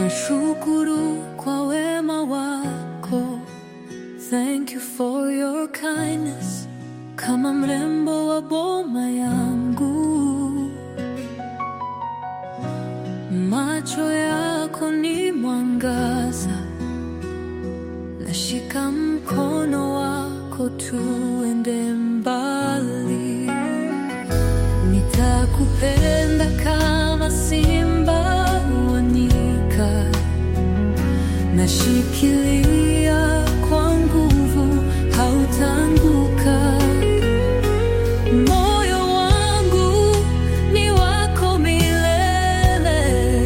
Nashukuru kwa wema wako, thank you for your kindness. Kama mrembo wa boma yangu, macho yako ni mwangaza, nashika mkono wako tuende mbali. Nitakupenda kama simba wa nyika, nashikilia kwa nguvu, hautaanguka. Moyo wangu ni wako milele,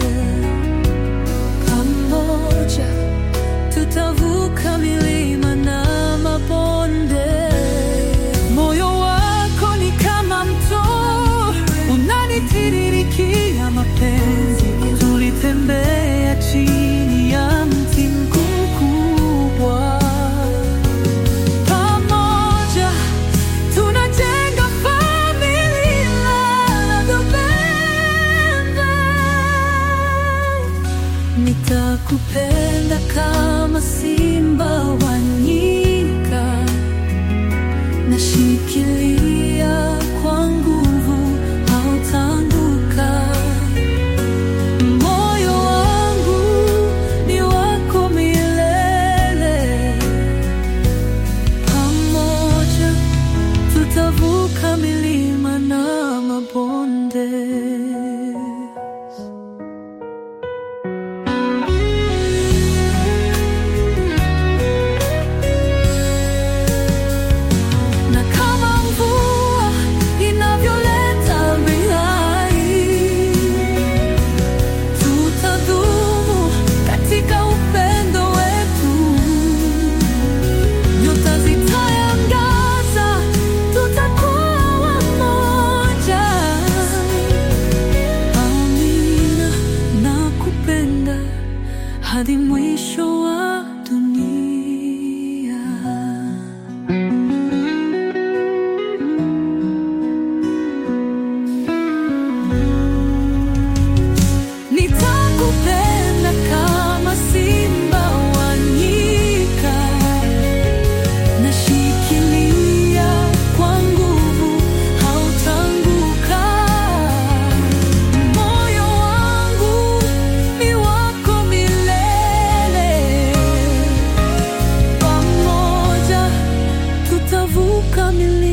pamoja tutavuka milima na mabonde. Moyo wako ni kama mto unanitiririkia mapenzi. Tulitembea chini ya mti mkubwa, pamoja tunajenga familia the Nitakupenda kama simba wa nyika, nashikilia kwa nguvu, hautaanguka. Moyo wangu ni wako milele, pamoja tutavuka milima na mabonde. Na kama mvua inavyoleta uhai, tutadumu katika upendo wetu. Nyota zitaangaza, tutakuwa wamoja. Amina, nakupenda hadi mwisho wa dunia. Nitakupenda kama simba wa nyika, nashikilia kwa nguvu, hautaanguka. Moyo wangu ni wako milele, pamoja tutavuka milima